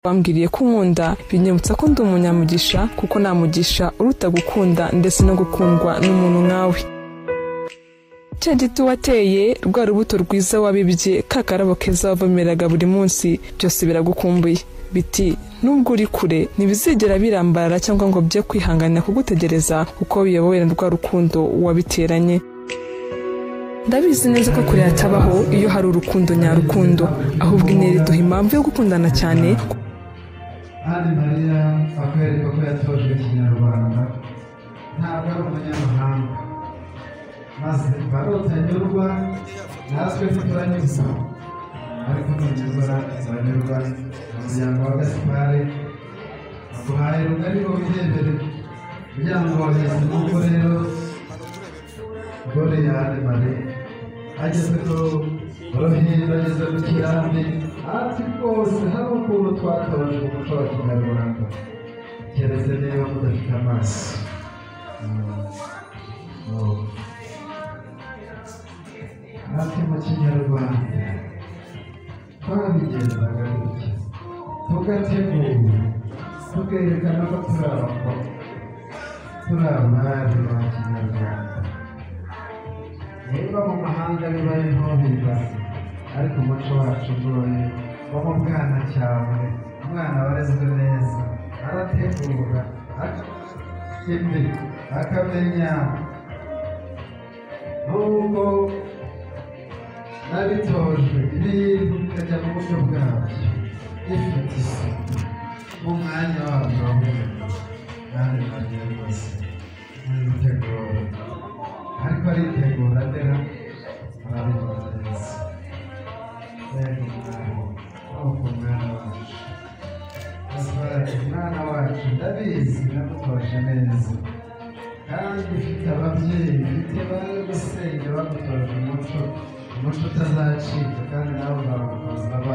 Wambwiye ko unkunda binyibutsa ko ndi umunyamugisha kuko nta mugisha uruta gukunda ndetse no gukundwa n'umuntu nkawe cya giti wateye rwa rubuto rwiza wabibye ka karabo keza wavomeraga buri munsi byose biragukumbuye biti nubwo uri kure ntibizigera birambarara cyangwa ngo bye kwihanganira kugutegereza kuko biyobowe na rwa rukundo wabiteranye ndabizi neza ko kure hatabaho iyo hari urukundo nyarukundo ahubwo intera iduha impamvu yo gukundana cyane Anne Maria akwereka ko yatojwe Ikinyarwanda ntabwo ari umunyamahanga maze barotanyurwa natwe ntituranyuzwa ariko ntibyuzura ntizanyurwa umuryango wa gasipari baguhaye rugari ngo wirebere kugira ngo wageze mu rugo rero gore ya Anne Maria ageze ku ruhindu ageze ku kirambi ati rwose hari ukuntu twatoje umuco wa kinyarwanda keretse niba mudafite amaso Mm. Oh. ati mu kinyarwanda twabigenzaga gutya tugategura tukerekana ko turi abakobwa turi abari ba kinyarwanda niba mu mahanga bibaye ntobiba ariko umuco wacu ugoye wo mu bwana cyawe umwana warezwe neza arategura imbi akamenya nubwo nabitojwe ibintu bikajya mu buryo bwabyo bifite isuku mu mwanya wabyo waboneka kandi bagiye rwose ntibitegure ariko aritegura ndera arabikora neza mbega umwami nuko umwana wacu asubaraga umwana wacu ndabizi namutoje neza kandi ufite ababyeyi ufite bari gusenge bagutoje umuco umuco utazacika kandi nawe uzawukuza